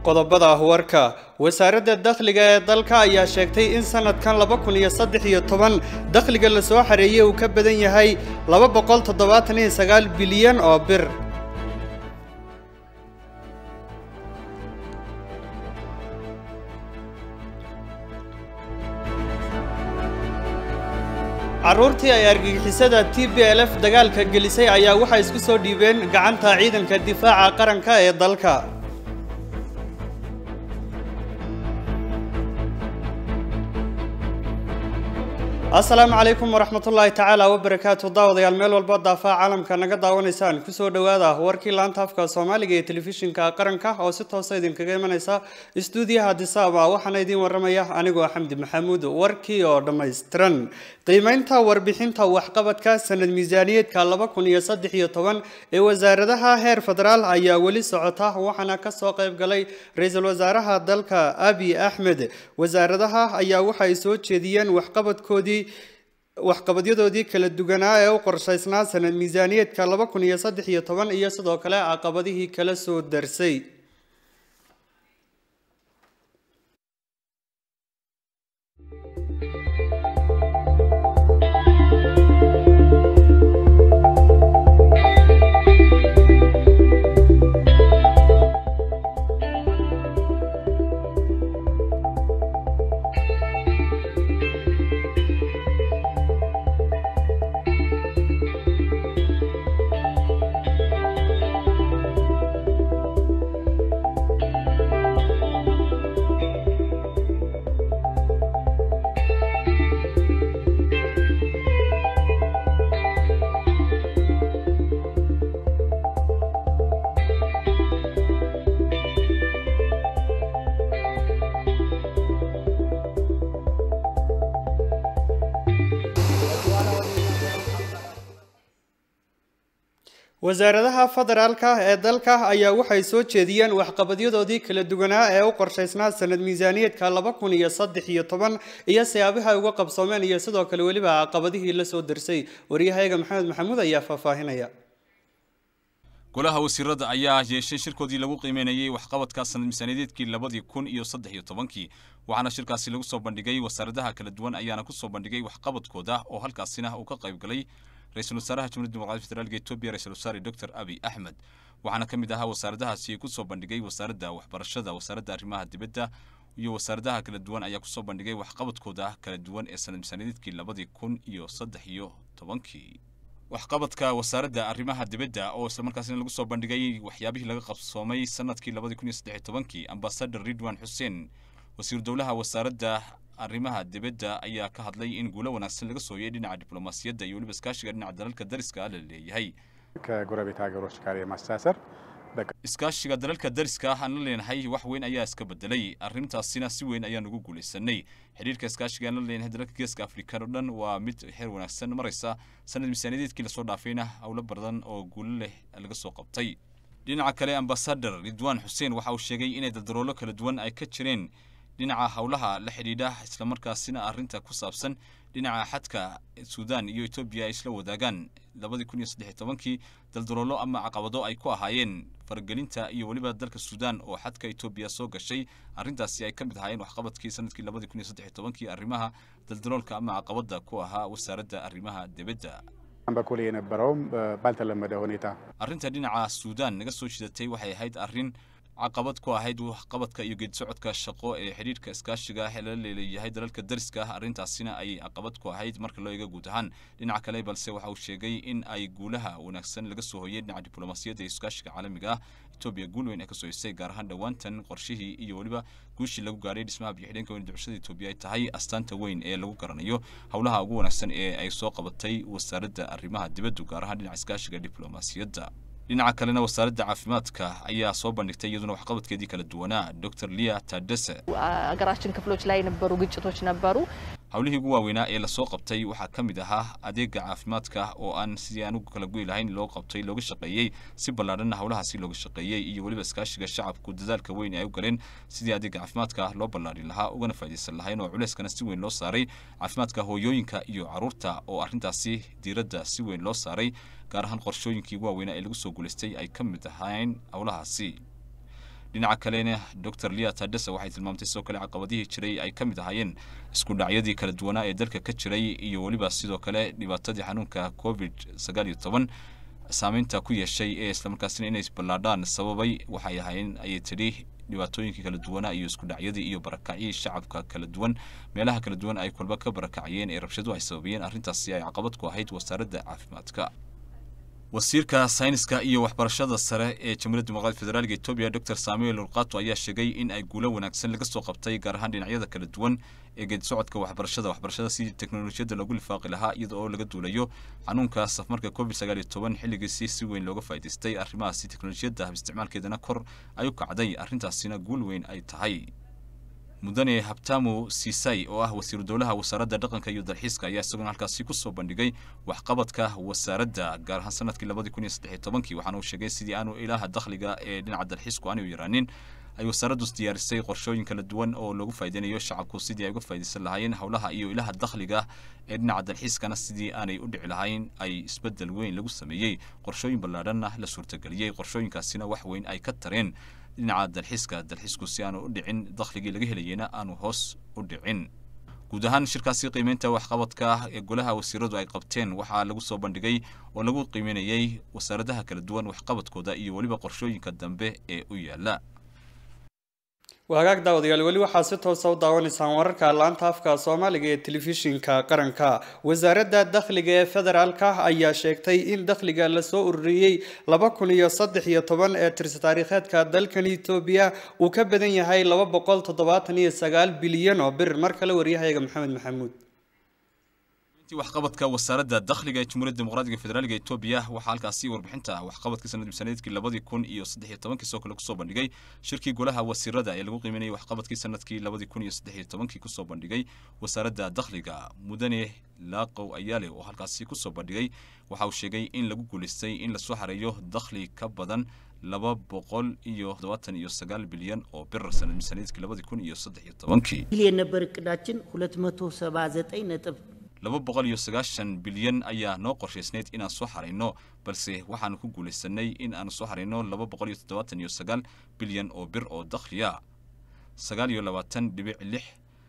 qodobada warka wasaaradda dakhliga ee dalka ayaa sheegtay in sanadkan laba kun iyo saddex iyo toban dakhliga la soo xareeyey uu ka badan yahay laba boqol toddobaatan iyo sagaal bilyan oo bir carruurtii ay argagixisada t b l f dagaalka gelisay ayaa waxay isku soo dhiibeen gacanta ciidanka difaaca qaranka ee dalka asalaamu calaykum waraxmatullaahi tacaala wabarakaatu daawadayaal meel walba daafaa caalamka naga daawanaysaan kusoo dhowaada warkii laanta afka soomaaliga ee telefishinka qaranka oo si toosa idinkaga imanaysa istuudiyaha disaaba waxaana idiin waramaya anigoo xamdi maxamuud warkii oo dhammaystiran qiimeynta warbixinta waxqabadka sanad miisaaniyeedka laba kun iyo saddex iyo toban ee wasaaradaha heer federaal ayaa weli socota waxaana kasoo qayb galay ra-iisul wasaaraha dalka abi axmed wasaaradaha ayaa waxay soo jeediyeen waxqabadkoodii waxqabadyadoodii kala duwanaa ee u qorshaysnaa sanad miisaaniyeedka laba kun iyo saddex iyo toban iyo sidoo kale caqabadihii kala soo darsay wasaaradaha federaalka ee dalka ayaa waxay soo jeediyeen waxqabadyadoodii kala duwanaa ee u qorshaysnaa sanad miisaaniyeedka laba kun iyo saddex iyo toban iyo siyaabaha ay uga qabsoomeen iyo sidoo kale weliba caqabadihii la soo darsay waryahayaga maxamed maxamuud ayaa faahfaahinaya golaha wasiirada ayaa yeeshay shirkoodii lagu qiimeynayay waxqabadka sanad miisaaniyadeedkii labadii kun iyo saddex iyo tobankii waxaana shirkaasi lagu soo bandhigay wasaaradaha kala duwan ayaana ku soo bandhigay waxqabadkooda oo halkaasina uu ka qayb galay ra-iisul wasaaraha jamhuiyadda dimuqraadiga federaalka etoobiya ra-isul wasaare doctor abi axmed waxaana ka mid ahaa wasaaradahaasi ku soo bandhigay wasaaradda waxbarashada wasaaradda arrimaha dibadda iyo wasaaradaha kala duwan ayaa kusoo bandhigay waxqabadkooda kala duwan ee sanad miisaaniyadeedkii labadii kun iyo saddex iyo tobankii waxqabadka wasaaradda arrimaha dibadda oo islamarkaasina lagu soo bandhigay waxyaabihii laga qabsoomay sanadkii labadii kun iyo saddex iyo tobankii ambasador ridwan xuseen wasiiru dowlaha wasaaradda arrimaha dibadda ayaa ka hadlay in guulo wanaagsan laga sooyay dhinaca diblomaasiyadda iyo weliba iskaashiga dhinaca dalalka dariska la leeyahay ከጎረቤት ሀገሮች ጋር የማስተሳሰር iskaashiga dalalka dariska ah aan la leenahay wax weyn ayaa iska bedelay arrintaasina si weyn ayaan ugu guulaysanay xidhiirka iskaashiga aan la leenahay dalalka geeska afrikan oo dhan waa mid heer wanaagsan maraysa sanad miisaaniyadeedkii lasoo dhaafayna howlo badan oo guulo leh laga soo qabtay dhinaca kale ambasador ridwaan xuseen waxa uu sheegay inay daldaroolo kala duwan ay ka jireen dhinaca howlaha la xidhiidha islamarkaasina arrinta ku saabsan dhinaca xadka suudaan iyo etoobiya ay isla wadaagaan labadii kun iyo saddex iyo tobankii daldaloolo ama caqabado ay ku ahaayeen faragelinta iyo weliba dalka suudaan oo xadka etoobiya soo gashay arrintaasi ay ka mid ahaayeen waxqabadkii sanadkii labadii kun iyo saddex iyo tobankii arrimaha daldaloolka ama caqabada ku ahaa wasaaradda arrimaha dibadda በኩል የነበረውም ባልተለመደ ሁኔታ arrinta dhinaca suudaan naga soo shidatay waxay ahayd arrin caqabad ku ahayd waxqabadka iyo geedisocodka shaqo ee xidhiirka iskaashiga ah ee lala leeleeyahay dalalka dariska ah arrintaasina ay caqabad ku ahayd marka loo eega guud ahaan dhinaca kale balse waxa uu sheegay in ay guulaha wanaagsan laga soo hoyay dhinaca diblomaasiyadda iyo iskaashiga caalamiga ah etoobiya guul weyn ay ka soo hesay gaar ahaan dhowaantan qorshihii iyo weliba guushii lagu gaadhay dhismaha biyo-xidheenka weyn ducshada etoobiya ay tahay astaanta weyn ee lagu garanayo howlaha ugu wanaagsan ee ay soo qabatay wasaaradda arrimaha dibaddu gaar ahaan dhinaca iskaashiga diblomaasiyadda dhinaca kalena wasaaradda caafimaadka ayaa soo bandhigtay iyaduna waxqabadkeedii kala duwanaa dr lia tadese ሀገራችን ክፍሎች ላይ የነበሩ ግጭቶች ነበሩ። howlihii ugu waaweynaa ee lasoo qabtay waxaa ka mid ahaa adeega caafimaadka oo aan sidii aan ugu kala goy lahayn loo qabtay looga shaqeeyey si ballaadhanna howlahaasi looga shaqeeyey iyo weliba iskaashiga shacabku dadaalka weyn ee ay u galeen sidii adeega caafimaadka loo ballaadhin lahaa ugana faa'iidaysan lahayn oo culeyskana si weyn loo saaray caafimaadka hooyooyinka iyo carruurta oo arrintaasi diiradda si weyn loo saaray gaar ahaan qorshooyinkii ugu waaweynaa ee lagu soo guulaystay ay ka mid ahayn howlahaasi dhinaca kalena dor lia tadesa waxay tilmaamtay sidoo kale caqabadihii jiray ay ka mid ahaayeen isku dhacyadii kala duwanaa ee dalka ka jiray iyo weliba sidoo kale dhibaatadii xanuunka covid sagaal iyo toban saameynta ku yeeshay ee islamarkaasina inay ballaadhaan sababay waxay ahaayeen ayay tidhi dhibaatooyinkii kala duwanaa iyo isku dhacyadii iyo barakacii shacabka kala duwan meelaha kala duwan ay kolba ka barakacayeen ee rabshadu ay sababayeen arrintaasi ay caqabad ku ahayd wasaaradda caafimaadka wasiirka sayniska iyo waxbarashada sare ee jamhuuriyadda dimuqraadiga federaalka etoobiya dor samuel urqato ayaa sheegay in ay guulo wanaagsan laga soo qabtay gaar ahaan dhinacyada kala duwan ee geedi socodka waxbarashada waxbarashada sidii teknolojiyadda lagu lifaaqi lahaa iyada oo laga duulayo xanuunka safmarka covid sagaal iyo toban xilligiisii si weyn looga faa'idaystay arrimahaasi teknolojiyadda isticmaalkeedana kor ay u kacday arrintaasina guul weyn ay tahay mudane habtamu siisay oo ah wasiiru dowlaha wasaaradda dhaqanka iyo dalxiiska ayaa isaguna halkaasi kusoo bandhigay waxqabadka wasaaradda gaar ahaan sanadkii labadii kun iyo saddex iyo tobankii waxaana uu sheegay sidii aanu ilaha dakhliga ee dhinaca dalxiisku aanay u yaraanin ay wasaaraddu diyaarisay qorshooyin kala duwan oo loogu faa'iideynayo shacabku sidii ay uga faa'iidaysan lahaayeen howlaha iyo ilaha dakhliga ee dhinaca dalxiiskana sidii aanay u dhici lahayn ay isbeddel weyn lagu sameeyey qorshooyin ballaadhanna la suurtageliyey qorshooyinkaasina wax weyn ay ka tareen dhinaca dalxiiska dalxiisku si aanu u dhicin dakhligii laga helayeyna aanu hoos u dhicin guud ahaan shirkaasi qiimeynta waxqabadka ee golaha wasiiradu ay qabteen waxaa lagu soo bandhigay oo lagu qiimeynayey wasaaradaha kala duwan waxqabadkooda iyo weliba qorshooyinka dambe ee u yaala wahagaag daawadayaal weli waxaa si toosa u daawanaysaan wararka laanta afka soomaaliga ee telefishinka qaranka wasaaradda dakhliga ee federaalka ayaa sheegtay in dakhliga lasoo ururiyey laba kun iyo saddex iyo toban ee tirsi taariikheedka dalkan etoobiya uu ka badan yahay laba boqol toddobaatan iyo sagaal bilyan oo bir mar kale waryahayaga maxamed maxamuud waxqabadka wasaaradda dakhliga ee jamhuuriyadda dimuqraadiga federaalka etoobiya waxaa halkaasi warbixinta waxqabadka sanad misaaniyadkii labadii kun iyo saddex iyo tobankii soo kale kusoo bandhigay shirkii golaha wasiirada ee lagu qiimeynayay waxqabadkii sanadkii labadii kun iyo saddex iyo tobankii kusoo bandhigay wasaaradda dakhliga mudane laaqow ayaale oo halkaasi kusoo bandhigay waxa uu sheegay in lagu guulaystay in lasoo xareeyo dakhli ka badan laba boqol iyo toddobaatan iyo sagaal bilyan oo bir sanad misaaniyadkii labadii kun iyo saddex iyo tobankii ቢሊየን ነበር እቅዳችን 279 ነጥብ laba boqol iyo sagaashan bilyan ayaa noo qorshaysnayd inaan soo xarayno balse waxaanu ku guulaysanay in aanu soo xarayno laba boqol iyo toddobaatan iyo sagaal bilyan oo bir oo dakhliya sagaal iyo labaatan dhibic lix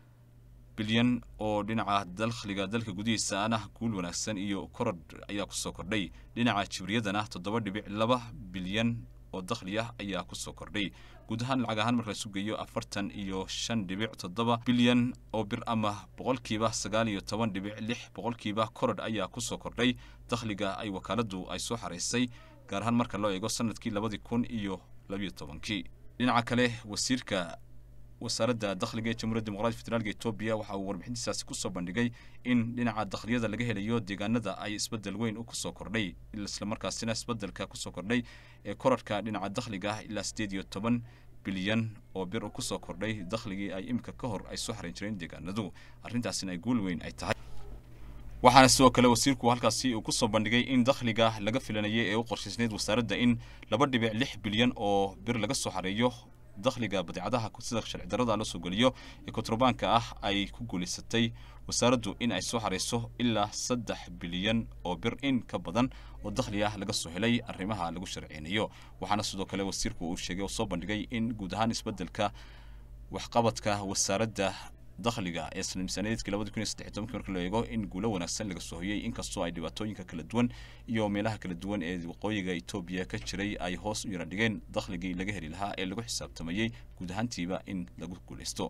bilyan oo dhinaca dakhliga dalka gudihiisa ana guul wanaagsan iyo korodh ayaa kusoo kordhay dhinaca jibriyadana toddoba dhibic laba bilyan oo dakhli ah ayaa kusoo kordhay guud ahaan lacag ahaan marka laisu geeyo afartan iyo shan dhibic toddoba bilyan oo bir ama boqolkiiba sagaal iyo toban dhibic lix boqolkiiba korodh ayaa kusoo kordhay dakhliga ay wakaaladdu ay soo xaraysay gaar ahaan marka loo eego sanadkii labadii kun iyo labiyo tobankii dhinaca kale wasiirka wasaaradda dakhliga ee jamhuuriyadda dimuqraadiga federaalka etoobiya waxa uu warbixintiisaasi kusoo bandhigay in dhinaca dakhliyada laga helayo deegaanada ay isbeddel weyn u kusoo kordhay islamarkaasina isbeddelka kusoo kordhay ee korarhka dhinaca dakhliga ah ilaa siddeed iyo toban bilyan oo bir u kusoo kordhay dakhligii ay imika ka hor ay soo xarayn jireen deegaanadu arrintaasina ay guul weyn ay tahay waxaana sidoo kale wasiirku halkaasi uu kusoo bandhigay in dakhliga laga filanayay ee u qorshaysnayd wasaaradda in laba dhibic lix bilyan oo bir laga soo xareeyo dakhliga badeecadaha sida sharci darrada la soo geliyo ee kontrabaanka ah ay ku guulaysatay wasaaraddu in ay soo xarayso ilaa saddex bilyan oo bir in ka badan oo dakhli ah laga soo helay arrimaha lagu sharciynayo waxaana sidoo kale wasiirku uu sheegay oo soo bandhigay in guud ahaan isbeddelka waxqabadka wasaaradda dakhliga ee sana miisaaniyadkii labadi kun iyo saddex iyo tobankii marka loo eego in guulo wanaagsan laga soo hoyey inkastoo ay dhibaatooyinka kala duwan iyo meelaha kala duwan ee waqooyiga etoobiya ka jiray ay hoos u yara dhigeen dakhligii laga heli lahaa ee lagu xisaabtamayey guud ahaantiiba in lagu guulaysto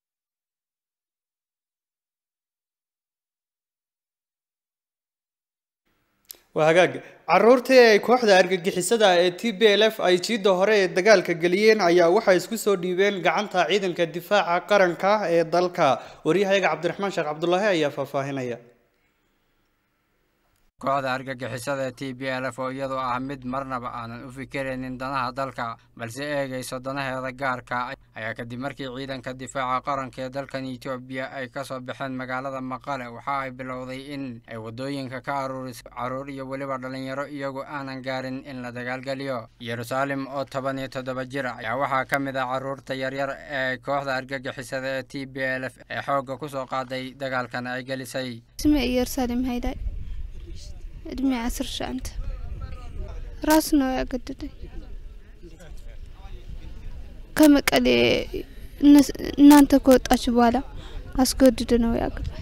waa hagaag caruurtii ay kooxda argagixisada ee t b l f ay jiidda hore ee dagaalka geliyeen ayaa waxay isku soo dhiibeen gacanta ciidanka difaaca qaranka ee dalka waryahayaga cabdiraxmaan sheekh cabdulaahi ayaa faahfaahinaya kooxda argagixisada ee t b l f oo iyadu ah mid marnaba aanan u fikiraynin danaha dalka balse eegayso danaheeda gaarka ayaa kadib markii ciidanka difaaca qaranka ee dalkan etoobiya ay ka soo baxeen magaalada maqale waxa ay bilowday in ay waddooyinka ka aruuriso carruur iyo weliba dhallinyaro iyagu aanan gaarin in la dagaalgeliyo yeruusaalem oo toban iyo toddoba jir ayaa waxaa ka mid ah carruurta yaryar ee kooxda argagixisada ee t b l f ee xoogga ku soo qaaday dagaalkan ay gelisay እድሜ አስር ሺ አንተ ራሱ ነው ያገደደኝ። ከመቀሌ እነስ- እናንተ ከወጣችሁ በኋላ አስገድዶ ነው ያገባል።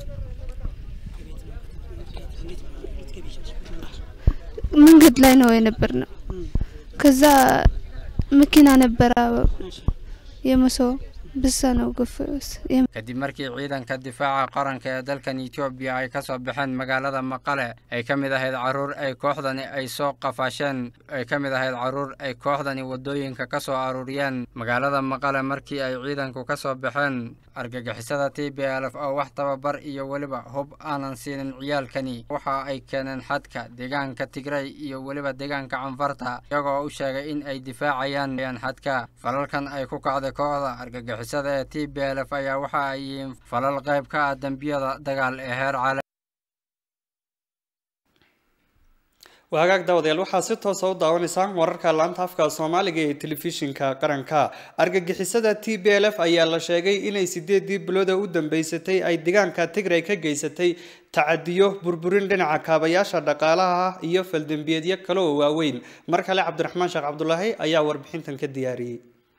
መንገድ ላይ ነው የነበር ነው። ከዛ መኪና ነበረ የመሰው ብሳ ነው ገፍ kadib markii ciidanka difaaca qaranka ee dalkan etoobiya ay ka soo baxeen magaalada maqale ay ka mid ahayd caruur ay kooxdani ay soo qafaasheen ay ka mid ahayd caruur ay kooxdani waddooyinka ka soo aruuriyeen magaalada maqale markii ay ciidanku ka soo baxeen argagixisada t b l f oo wax tababar iyo weliba hub aanan siinin ciyaalkani waxa ay keeneen xadka deegaanka tigray iyo weliba deegaanka canfarta iyagoo u sheegay in ay difaacayaan xadka falalkan ay ku kacday kooxda argagixisada ee t b l f ayaa waxa ay yihiin falal qayb ka ah dembiyada dagaal ee heer caalami waa hagaag daawadayaal waxaa si toosa u daawanaysaan wararka laanta afka soomaaliga ee telefishinka qaranka argagixisada t b l f ayaa la sheegay inay sideedii bilooda u dambeysatay ay deegaanka tigray ka geysatay tacadiyo burburin dhinaca kaabayaasha dhaqaalaha ah iyo faldembiyeedyo kale oo waaweyn mar kale cabdiraxmaan sheekh cabdulaahi ayaa warbixintan ka diyaariyey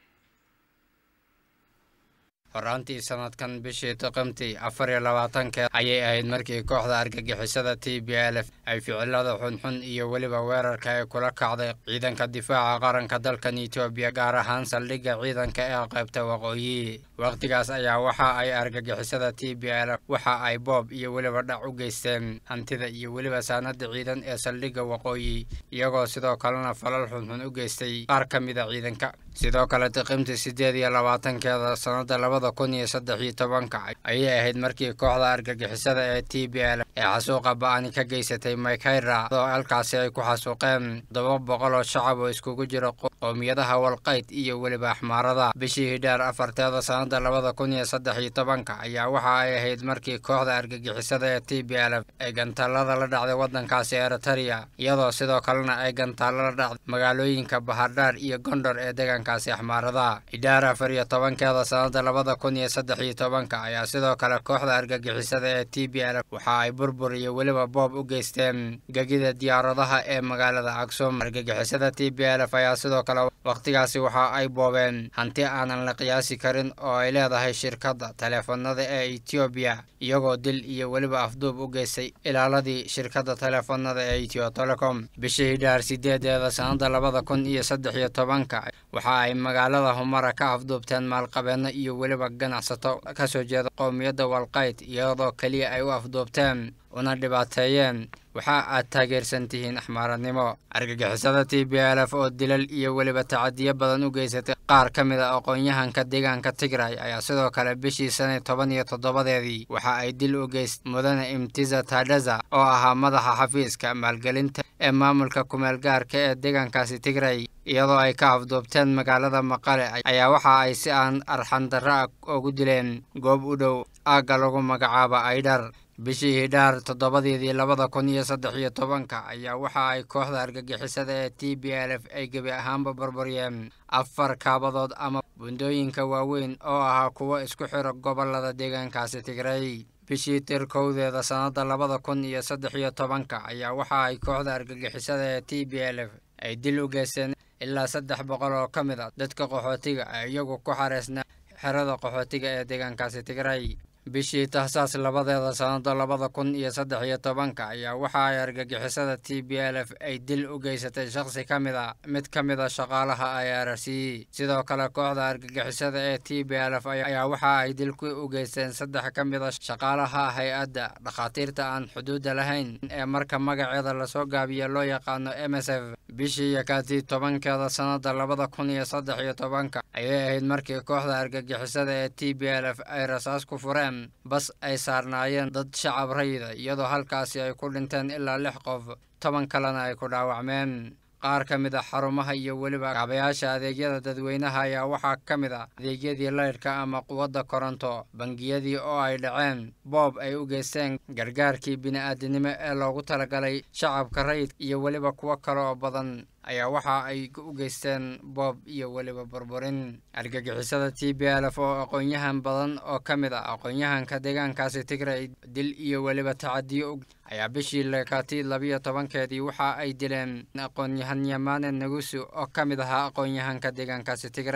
horaantii sanadkan bishii toqomtii afar iyo labaatankeed ayay ahayd markii kooxda argagixisada t b l f ay ficilada xunxun iyo weliba weerarka ay kula kacday ciidanka difaaca qaranka dalkan etoobiya gaar ahaan saldhigga ciidanka ee qaybta waqooyi wakhtigaas ayaa waxa ay argagixisada t b l f waxa ay boob iyo weliba dhac u geysteen hantida iyo weliba saanada ciidan ee saldhigga waqooyi iyagoo sidoo kalena falal xunxun u geystay qaar ka mida ciidanka sidoo kale tiqimtii sideed iyo labaatankeeda sanada labada kun iyo saddex iyo tobanka ayay ahayd markii kooxda argagixisada ee t b l ee xasuuqa ba-ani ka geysatay maykayra oo halkaasi ay ku xasuuqeen todoba boqol oo shacab oo iskugu jira qowmiyadaha walqayd iyo weliba axmaarada bishii hidhaar afarteeda sanada labada kun iyo saddex iyo tobanka ayaa waxa ay ahayd markii kooxda argagixisada ee t b l ay gantaalada la dhacday wadankaasi eritaria iyadoo sidoo kalena ay gantaalo la dhacday magaalooyinka bahardhaar iyo gondor ee deegaankaasi axmaarada hidhaar afar iyo tobankeeda sanada labada kun iyo saddex iyo tobanka ayaa sidoo kale kooxda argagixisada ee t b l waxa ay burbur iyo weliba boob u geysteen gegida diyaaradaha ee magaalada aksum argagixisada t b l f ayaa sidoo kale wakhtigaasi waxa ay boobeen hanti aanan la qiyaasi karin oo ay leedahay shirkadda taleefanada ee etoobiya iyagoo dil iyo weliba afduub u geystay ilaaladii shirkadda taleefanada ee etio telecom bishii hidhaar sideedeeda sanada labada kun iyo saddex iyo tobanka waxa ay magaalada humara ka afduubteen maalqabeeno iyo weliba ganacsato kasoo jeeda qowmiyadda walqayd iyadoo keliya ay u afduubteen una dhibaateeyeen waxa aad taageersan tihiin axmaaradnimo argagixisada t b l f oo dilal iyo weliba tacadiyo badan u geysatay qaar ka mid a aqoon-yahanka deegaanka tigray ayaa sidoo kale bishii sanad toban iyo toddobadeedii waxa ay dil u geys mudane imtiza tadaza oo ahaa madaxa xafiiska maalgelinta ee maamulka kumeel gaarka ee deegaankaasi tigray iyadoo ay ka afduubteen magaalada maqale ayaa waxa ay si aan arxandarro ah ugu dileen goob u dhow aagga lagu magacaabo aydhar bishii hidhaar toddobadeedii labada kun iyo saddex iyo tobanka ayaa waxa ay kooxda argagixisada ee t b l f ay gebi ahaanba barbaryeen afar kaabadood ama bundooyinka waaweyn oo ahaa kuwo isku xiro gobolada deegaankaasi tigray bishii tirkowdeeda sannada labada kun iyo saddex iyo tobanka ayaa waxa ay kooxda argagixisada ee t b l f ay dil u geysteen ilaa saddex boqol oo ka mid a dadka qaxootiga ee iyagu ku xareysnaa xerada qaxootiga ee deegaankaasi tigray bishii tahsaas labadeeda sannada labada kun iyo saddex iyo tobanka ayaa waxa ay argagixisada t b l f ay dil u geysatay shakhsi ka mid a mid ka mid a shaqaalaha i r c sidoo kale kooxda argagixisada ee t b l f ayaa waxa ay dilku u geysteen saddex ka mid a shaqaalaha hay-adda dhakhaatiirta aan xuduudda lahayn ee marka magaceeda lasoo gaabiya loo yaqaano m s f bishii yakaati tobankeeda sannada labada kun iyo saddex iyo tobanka ayay ahayd markii kooxda argagixisada ee t b l f ay rasaas ku fureen bas ay saarnaayeen dad shacab rayida iyadoo halkaasi ay ku dhinteen ilaa lix qof toban kalena ay ku dhaawacmeen qaar ka mid a xarumaha iyo weliba kaabayaasha adeegyada dadweynaha ayaa waxaa ka mid a adeegyadii laydhka ama quwadda koronto bangiyadii oo ay dhaceen boob ay u geysteen gargaarkii bini-aadinimo ee loogu talagalay shacabka rayid iyo weliba kuwo kale oo badan ayaa waxa ay u geysteen boob iyo weliba burburin argagixisada t b l f oo aqoon-yahan badan oo ka mid ah aqoon-yahanka deegaankaasi tigray dil iyo weliba tacadiyo ayaa bishii lekaati labiyo tobankeedii waxa ay dileen aqoon-yahan yamane nagusu oo ka mid ahaa aqoon-yahanka deegaankaasi tigray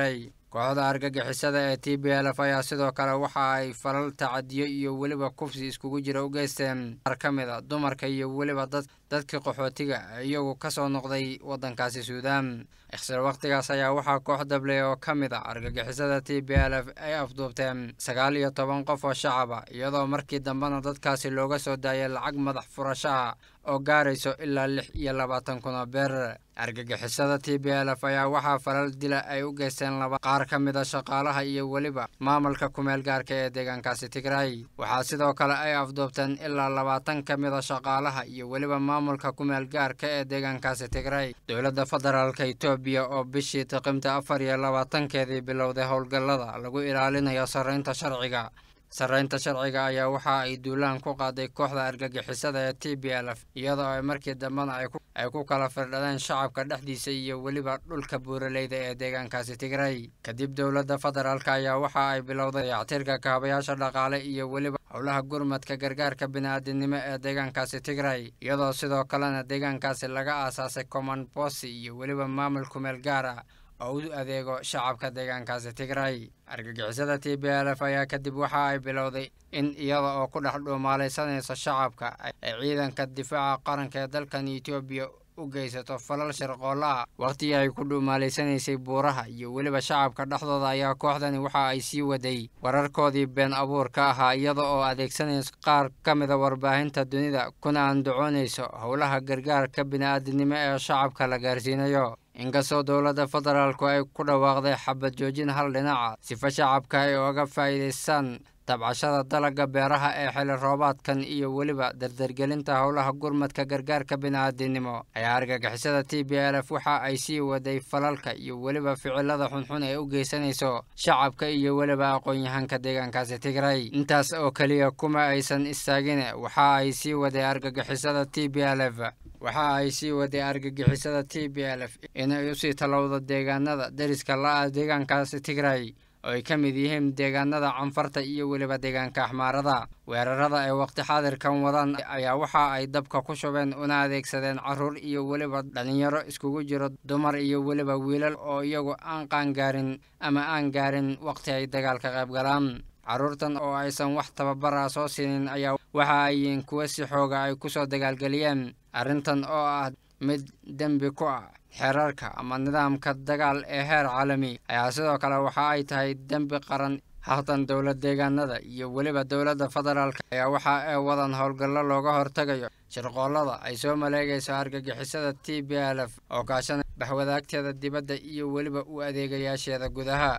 kooxda argagixisada ee t b l f ayaa sidoo kale waxa ay falal tacadiyo iyo weliba kufsi iskugu jira u geysteen qaar ka mid a dumarka iyo weliba dad dadkii qaxootiga iyagu ka soo noqday waddankaasi suudaan ikhsir wakhtigaas ayaa waxaa koox dabley oo ka mid a argagixisada t b l f ay afduubteen sagaal iyo toban qof oo shacaba iyadoo markii dambena dadkaasi looga soo daayay lacag madax furashaha oo gaarayso ilaa lix iyo labaatan kun oo beer argagixisada t b l f ayaa waxaa falal dila ay u geysteen laba qaar ka mid a shaqaalaha iyo weliba maamulka kumeel gaarka ee deegaankaasi tigray waxaa sidoo kale ay afduubteen ilaa labaatan ka mid a shaqaalaha iyo weliba maamulka kumeel gaarka ee deegaankaasi tigray dowladda federaalka etoobiya oo bishii tiqimta afar iyo labaatankeedii bilowday howlgallada lagu ilaalinayo sarreynta sharciga sarreynta sharciga ayaa waxa ay duulaan ku qaaday kooxda argagixisada ee t b l f iyadoo ay markii dambena ay ku kala firdhadeen shacabka dhexdiisa iyo weliba dhulka buuraleyda ee deegaankaasi tigray kadib dowladda federaalka ayaa waxa ay bilowday dayactirka kaabayaasha dhaqaale iyo weliba howlaha gurmadka gargaarka bini-aadinimo ee deegaankaasi tigray iyadoo sidoo kalena deegaankaasi laga aasaasay command bosi iyo weliba maamul kumeel gaara oo u adeego shacabka deegaankaasi tigray argagixisada t b l f ayaa kadib waxa ay bilowday in iyada oo ku dhex dhuumaalaysanaysa shacabka ay ciidanka difaaca qaranka ee dalkan etoobiya u geysato falal shirqoolla ah wakhtigii ay ku dhuumaalaysanaysay buuraha iyo weliba shacabka dhexdooda ayaa kooxdani waxa ay sii waday wararkoodii been abuurka ahaa iyada oo adeegsanaysa qaar ka mida warbaahinta dunida kuna andacoonayso howlaha gargaarka bini-aadinimo ee shacabka la gaarsiinayo inkastoo dowladda federaalku ay ku dhawaaqday xabad joojin hal dhinaca sifa shacabka ay oga faa'iidaystaan tabcashada dalagga beeraha ee xili roobaadkan iyo weliba dardargelinta howlaha gurmadka gargaarka bini-aadinimo ayaa argagixisada t b l f waxa ay sii waday falalka iyo weliba ficilada xunxun ee u geysanayso shacabka iyo weliba aqoon-yahanka deegaankaasi tigray intaas oo keliya kuma aysan istaagin waxa ay sii waday argagixisada t b l f waxa ay sii waday argagixisada t b l f inay usii talowdo deegaanada deriska la-ah deegaankaasi tigray oo ay ka mid yihiin deegaanada canfarta iyo weliba deegaanka axmaarada weerarada ay waqti xaadirkan wadaan ayaa waxa ay dabka ku shubeen una adeegsadeen caruur iyo weliba dhalinyaro iskugu jiro dumar iyo weliba wiilal oo iyagu aan qaangaarin ama aan gaarin waqti ay dagaalka qayb galaan carruurtan oo aysan wax tababara soo siinin ayaa waxa ay yihiin kuwa si xooga ay kusoo dagaalgeliyeen arrintan oo ah mid dembi ku ah xeerarka ama nidaamka dagaal ee heer caalami ayaa sidoo kale waxa ay tahay dembi qaran haatan dowlad deegaanada iyo weliba dowladda federaalka ayaa waxa ay wadan howlgallo looga hortagayo shirqoollada ay soo maleegayso argagixisada t b l f oo kaashana baxwadaagteeda dibadda iyo weliba u adeegayaasheeda gudaha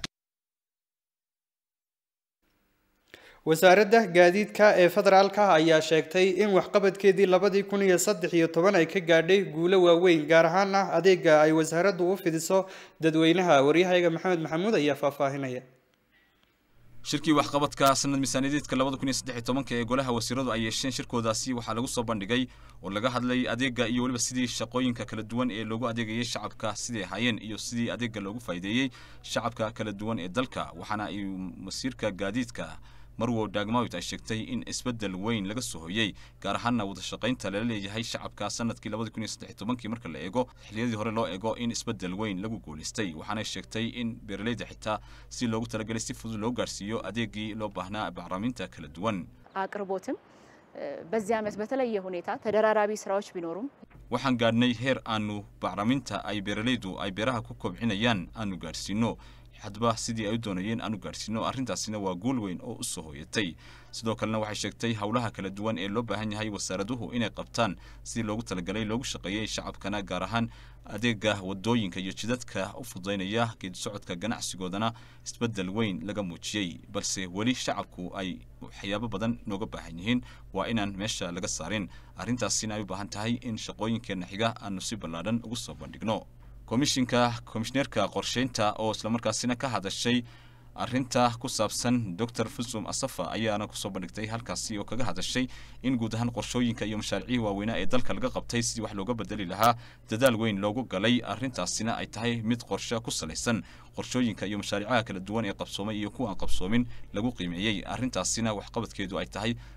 wasaaradda gaadiidka ee federaalka ayaa sheegtay in waxqabadkeedii labadii kun iyo saddex iyo toban ay ka gaadhay guulo waaweyn gaar ahaana adeega ay wasaaraddu u fidiso dadweynaha waryahayga maxamed maxamuud ayaa faahfaahinaya shirkii waxqabadka sanad miisaaniyadeedka labada kun iyo saddex iyo tobanka ee golaha wasiiradu ay yeesheen shirkoodaasi waxaa lagu soo bandhigay oo laga hadlay adeega iyo weliba sidii shaqooyinka kala duwan ee loogu adeegayay shacabka siday ahaayeen iyo sidii adeega loogu faa'iideeyey shacabka kala duwan ee dalka waxaana ay masiirka gaadiidka marwow daagmawit ay sheegtay in isbeddel weyn laga soo hoyey gaar ahaanna wadashaqaynta lala leeyahay shacabka sanadkii labadi kun iyo saddex tobankii marka la eego xilliyadii hore loo eego in isbeddel weyn lagu guulaystay waxaanay sheegtay in beeraleyda xitaa si loogu talagelay si fudud loo gaarsiiyo adeegii loo baahnaa bacriminta kala duwan አቅርቦትም በዚህ ዓመት በተለየ ሁኔታ ተደራራቢ ስራዎች ቢኖሩም waxaan gaadhnay heer aanu bacriminta ay beeraleydu ay beeraha ku kobcinayaan aanu gaadhsiino hadba sidii ay u doonayeen aanu gaadhsiino arrintaasina waa guul weyn oo u soo hoyatay sidoo kalena waxay sheegtay howlaha kala duwan ee loo baahan yahay wasaaraduhu inay qabtaan sidii loogu talagalay loogu shaqeeyey shacabkana gaar ahaan adeega wadooyinka iyo jidadka u fudaynaya geedi socodka ganacsigoodana isbeddel weyn laga muujiyey balse weli shacabku ay waxyaabo badan nooga baahan yihiin waa inaan meesha laga saarin arrintaasina ay u baahan tahay in shaqooyinkeenna xiga aanu si ballaadhan ugu soo bandhigno komishinka komishineerka qorsheynta oo islamarkaasina ka hadashay arrinta ku saabsan doctor fusum asafa ayaana kusoo bandhigtay halkaasi oo kaga hadashay in guud ahaan qorshooyinka iyo mashaariicii waaweynaa ee dalka laga qabtay sidii wax looga bedeli lahaa dadaal weyn loogu galay arrintaasina ay tahay mid qorshe ku salaysan qorshooyinka iyo mashaariicaha kala duwan ee qabsoomay iyo kuwa aan qabsoomin lagu qiimeeyey arrintaasina waxqabadkeedu ay tahay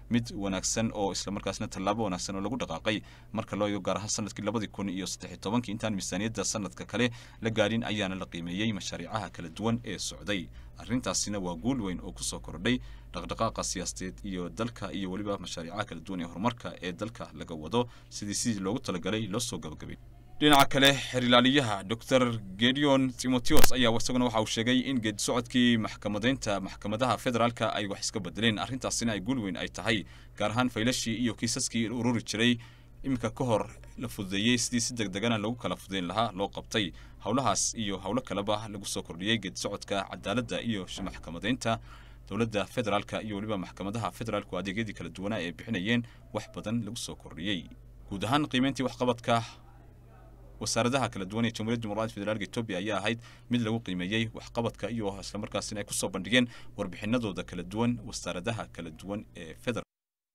mid wanaagsan oo islamarkaasna tallaabo wanaagsan oo lagu dhaqaaqay marka loo eego gaar ahaan sanadkii labadii kun iyo saddex iyo tobankii intaan miisaaniyadda sanadka kale la gaadhin ayaana la qiimeeyey mashaariicaha kala duwan ee socday arrintaasina waa guul weyn oo kusoo kordhay dhaqdhaqaaqa siyaasadeed iyo dalka iyo weliba mashaariicaha kala duwan ee horumarka ee dalka laga wado sidii sidii loogu talagalay loo soo gabagabay dhinaca kale xeerilaaliyaha dor gedeon timoteos ayaa isaguna waxa uu sheegay in geedi socodkii maxkamadeynta maxkamadaha federaalka ay wax iska bedeleen arrintaasina ay guul weyn ay tahay gaar ahaan faylashii iyo kiisaskii ururi jiray iminka ka hor la fududeeyey sidii si deg degana lagu kala fudayn lahaa loo qabtay howlahaas iyo howlo kaleba lagu soo kordhiyey geedi socodka cadaaladda iyo maxkamadeynta dowladda federaalka iyo weliba maxkamadaha federaalku adeegyadii kala duwanaa ee bixinayeen wax badan lagu soo kordhiyey guud ahaan qiimeyntii waxqabadka wasaaradaha kala duwan ee jamhuuriyadda dimuqraadiga federaalka etoobiya ayaa ahayd mid lagu qiimeeyey waxqabadka iyo islamarkaasina ay kusoo bandhigeen warbixinadooda kala duwan wasaaradaha kala duwan ee federal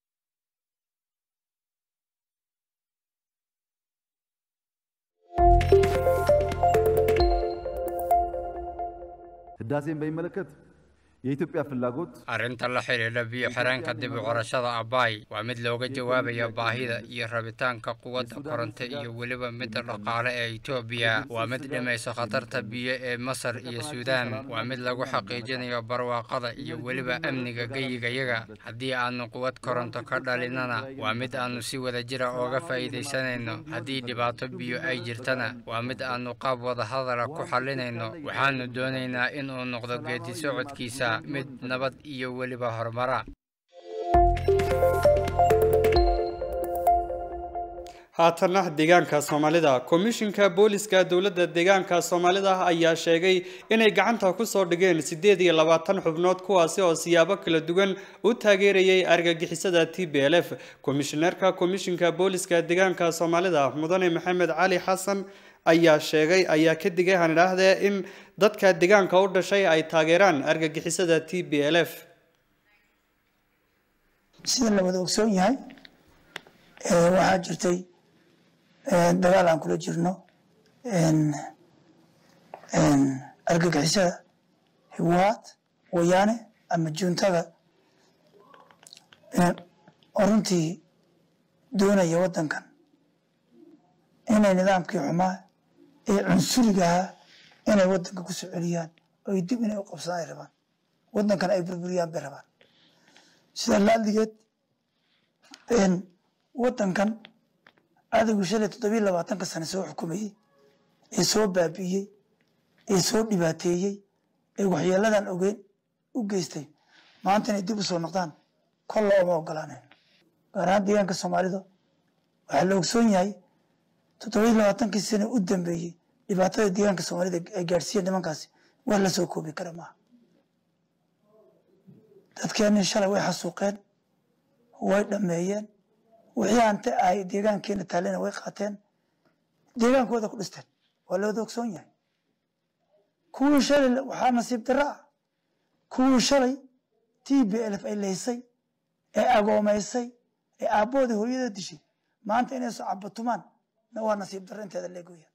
ህዳሴን በሚመለከት የኢትዮጵያ ፍላጎት arrinta la xidhiidha biyo xireenka dib u qorashada abaay waa mid looga jawaabaya baahida iyo rabitaanka quwadda koronto iyo weliba midda dhaqaale ee etoobiya waa mid dhimayso khatarta biyo ee masar iyo suudaan waa mid lagu xaqiijinayo barwaaqada iyo weliba amniga geyigayaga haddii aanu quwad koronto ka dhalinana waa mid aanu si wadajira ooga faa'iidaysanayno haddii dhibaato biyo ay jirtana waa mid aanu qaab wadahadala ku xallinayno waxaanu doonaynaa inuu noqdo geedi socodkiisa mid nabad iyo weliba horumara haatana deegaanka soomaalida komishinka booliska dowladda deegaanka soomaalida ayaa sheegay inay gacanta kusoo dhigeen sideed iyo labaatan xubnood kuwaasi oo siyaabo kala duwan u taageerayay argagixisada t b l f komishineerka komishinka booliska deegaanka soomaalida mudane maxamed cali xasan ayaa sheegay ayaa ka digay han idhaahdee in dadka deegaanka u dhashay ay taageeraan argagixisada t b l f sida la wada ogsoon yahay waxaa jirtay dagaal aan kula jirno argagixisada hiwaad wayaane ama juuntada oo runtii doonaya waddankan inay nidaamkii xumaa ee cunsurigahaa inay waddanka ku soo celiyaan oo ay dib inay u qabsadaan ay rabaan waddankan ay burburiyaan bay rabaan sida laaligeed waddankan adigu shalay toddobiyo labaatanka sane soo xukumayey ee soo baabi'iyey ee soo dhibaateeyey ee waxyeeladan ogeyn u geystay maanta inay dib u soo noqdaan kolla oma ogolaaneen gaar ahaan deegaanka soomaalida waxaa la ogsoon yahay toddobiyo labaatankii sane u dambeeyey dhibaatada deegaanka soomaalida ay gaadhsiiyeen nimankaasi wax la soo koobi kara maaha dadkeenii shalay way xasuuqeen way dhameeyeen wixii ante ay deegaankeena taalena way qaateen deegaankooda ku dhisteen waa lawada ogsoon yahay kuwii shalay waxaa nasiib darro ah kuwii shalay t b lf ay laysay ee agoomaysay ee aabboodii hooyada dishay maanta inay soo cabatumaan na waa nasiib darro inteeda leegoya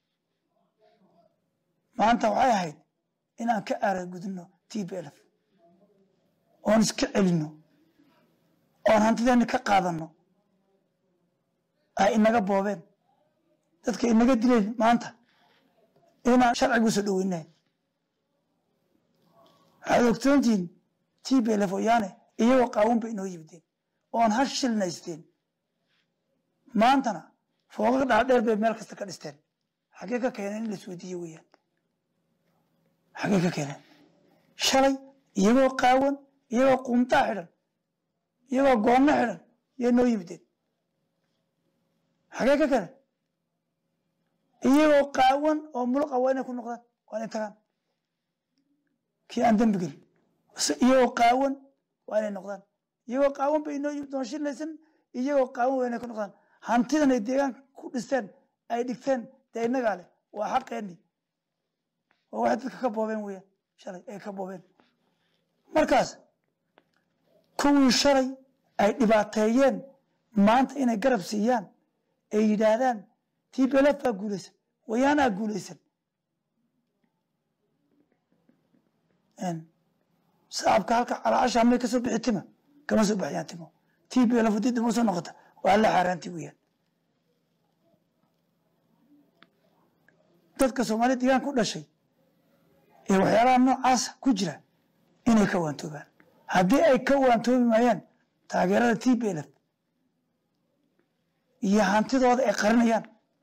maanta waxay ahayd inaan ka aaragudino t b lf oon iska celino oon hantideena ka qaadano ay inaga boobeen dadka inaga dileen maanta inaan sharciga usoo dhoweynahay waxaad ogtoontihiin t b lf oyaane iyagoo qaawun bay inoo yimideen oon hal shilnaysteen maantana fooqaga dhaadheer bay meel kasta ka dhisteen xaggee ka keeneen in laisweydiiye weeyaan xaggee ka keeneen shalay iyagoo qaawan iyagoo qumtaa xidhan iyagoo goonno xidhan yay noo yimideen xagee ka keeneen iyagoo qaawan oo muluqa waa inay ku noqdaan waa inay tagaan kii aan dembi gelin iyagoo qaawan waa inay noqdaan iyagoo qaawan bay inoo yimid doonshinaysan iyagoo qaawan waa inay ku noqdaan hantidan ay deegaanka ku dhisteen ay dhigteen dee innagaa leh waa xaqeenni waa waxay dadka ka boobeen weeyaan shalay ay ka boobeen markaas kuwii shalay ay dhibaateeyeen maanta inay garab siiyaan ay yidhaahdaan t b lf baa guulaysan wayaanaa guulaysan shacabka halka calaasha may kasoo bixi tima kama soo baxyaan timo t b lf dib dib usoo noqota waa alla xaaraanti weeyaan dadka soomaaliya deegaanka u dhashay ee waxyaalaha noocaasa ku jira inay ka waantoobaan haddii ay ka waantoobi maayaan taageerada t b lf iyo hantidooda ay qarinayaan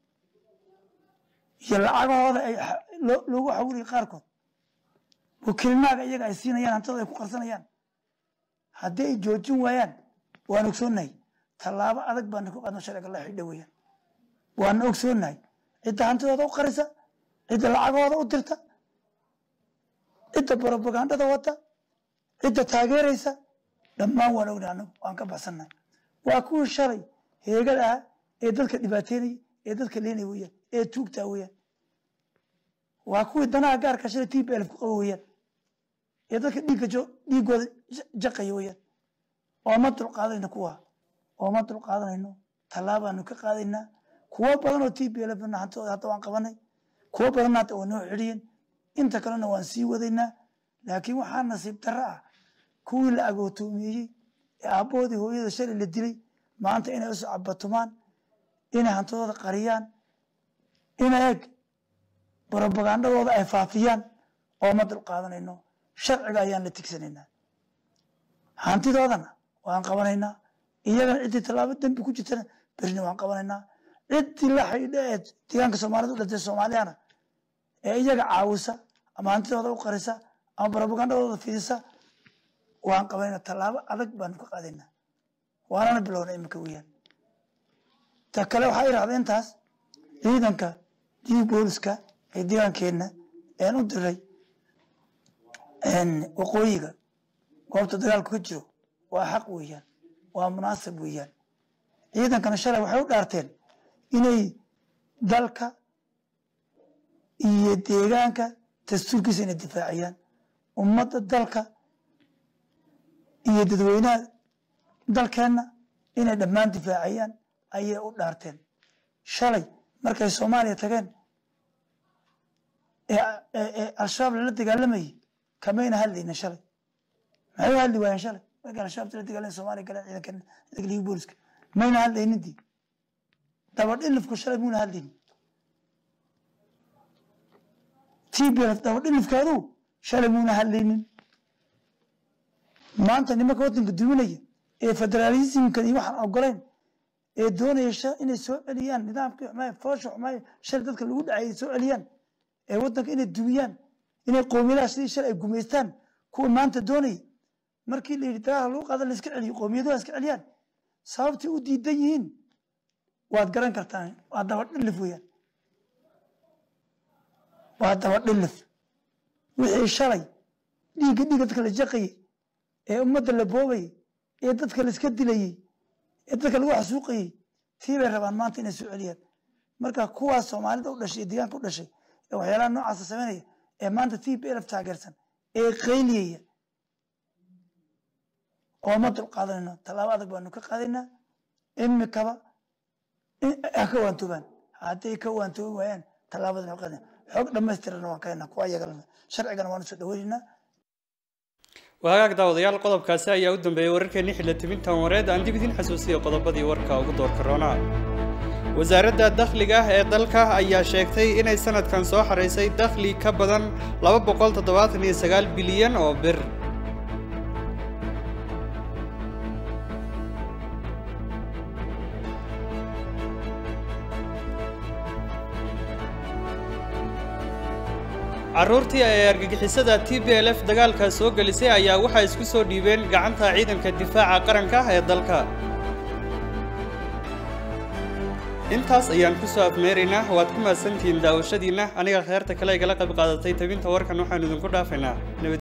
iyo lacagahooda ay loogu xawilaya qaarkood wakiilnaaga iyaga ay siinayaan hantidooda ay ku qarsanayaan haddii ay joojin waayaan waan ogsoonahay tallaabo adag baana ku qaadno sharciga la xidha weeyaan waana ogsoonahay cidda hantidooda u qarisa cidda lacagahooda u dirta cidda brobagandada wata cidda taageeraysa dhammaan waan ognahay anagu waan ka baxsannahay waa kuwii shalay heegada ah ee dadka dhibaateynaya ee dadka leenaya weeyaan ee tuugtaa weeyaan waa kuwii danaha gaarka shalay t b lf ku qaba weeyaan ee dadka dhiigga dhiiggooda jaqaya weeyaan ooma dulqaadanayno kuwa ooma dulqaadanayno tallaabaanu ka qaadaynaa kuwo badan oo t b lf hantidooda hadda waan qabanay kuwo badanna hadda waa noo xidhiyeen inta kalena waan sii wadaynaa laakiin waxaa nasiib darro ah kuwii la agootoomeeyey ee aabbahoodii hooyada shalay la dilay maanta inay usoo cabatumaan inay hantidooda qariyaan ina eeg brobagandadooda ay faafiyaan ooma dulqaadanayno sharciga ayaan la tigsanaynaa hantidoodana waan qabanaynaa iyagana ciddii tallaabo dembi ku jirtana berina waan qabanaynaa ciddii la xidha ee deegaanka soomaalida u dhintay soomaaliyana ee iyaga caawisa ama hantidooda u qarisa ama brobagandadooda fidisa waan qabanayna tallaabo adag baanu ka qaadaynaa waanana bilowna iminka weeyaan ta kale waxaa irahda intaas ciidanka dii booliska ee deegaankeenna een u diray waqooyiga goobta dagaalku ka jiro waa xaq weeyaan waa munaasab weeyaan ciidankana shalay waxay u dhaarteen inay dalka iyo deegaanka dastuurkiisa inay difaaciyaan ummadda dalka iyo dadweynaha dalkeenna inay dhammaan difaaciyaan ayay u dhaarteen shalay markay soomaaliya tageen ee al-shabaab lala dagaalamayay kamayna hadlayna shalay maxay u hadli waayeen shalay markay al-shabaab lala dagaalamay soomaaliya galeen ciidankan ciidanka liga booliska mayna hadlaynintii dabadhilifku shalay muuna hadlaynin tblf dabadhilifkaadu shalay muuna hadlaynin maanta nimanka waddanka duminaya ee federaalismkan iyo waxaan ogolayn ee doonaya inay soo celiyaan nidaamkii xumaay foosha xumaay shalay dadka lagu dhacay soo celiyaan ee waddanka inay dumiyaan inay qoomiyadaha sidii shalay ay gumaystaan kuwa maanta doonaya markii la yidhi dagaalka lagu qaada la iska celiyo qoomiyadaha iska celiyaan sababtay u diidan yihiin waad garan kartaan waa dabadhilif weeyaan waa dabadhilif wixii shalay dhiigga dhiigga dadka la jaqayay ee ummadda la boobayay ee dadka la iska dilayey ee dadka lagu xasuuqayey tii bay rabaan maanta inay soo celiyaan marka kuwaas soomaalida u dhashay ee deegaanka u dhashay ee waxyaalaha noocaasa samaynaya ee maanta t b lf taageersan ee qayliyaya ooma dulqaadanayno tallaabo adag baanu ka qaadaynaa imikaba ha ka waantoobaan hadday ka waantoobi waayaan tallaabadan u qaadana xoog dhammaystirana waan kahaynaa kuwa iyagalana sharcigana waan usoo dhaweynaynaa wahagaag daawadayaal qodobkaasi ayaa u dambeeyey wararkeenni xilla tibintan wareed aan dib idin xasuusiya qodobadii warka ugu doorka roonaa wasaaradda dakhliga ee dalka ayaa sheegtay inay sanadkan soo xaraysay dakhli ka badan laba boqol toddobaatan iyo sagaal bilyan oo bir carruurtii ay argagixisada t b l f dagaalka soo gelisay ayaa waxaa isku soo dhiibeen gacanta ciidanka difaaca qaranka ee dalka intaas ayaan ku soo afmeeraynaa waad ku mahadsantihiin daawashadiinna aniga kheerta kale igala qayb qaadatay tabinta warkan waxaanu idinku dhaafaynaa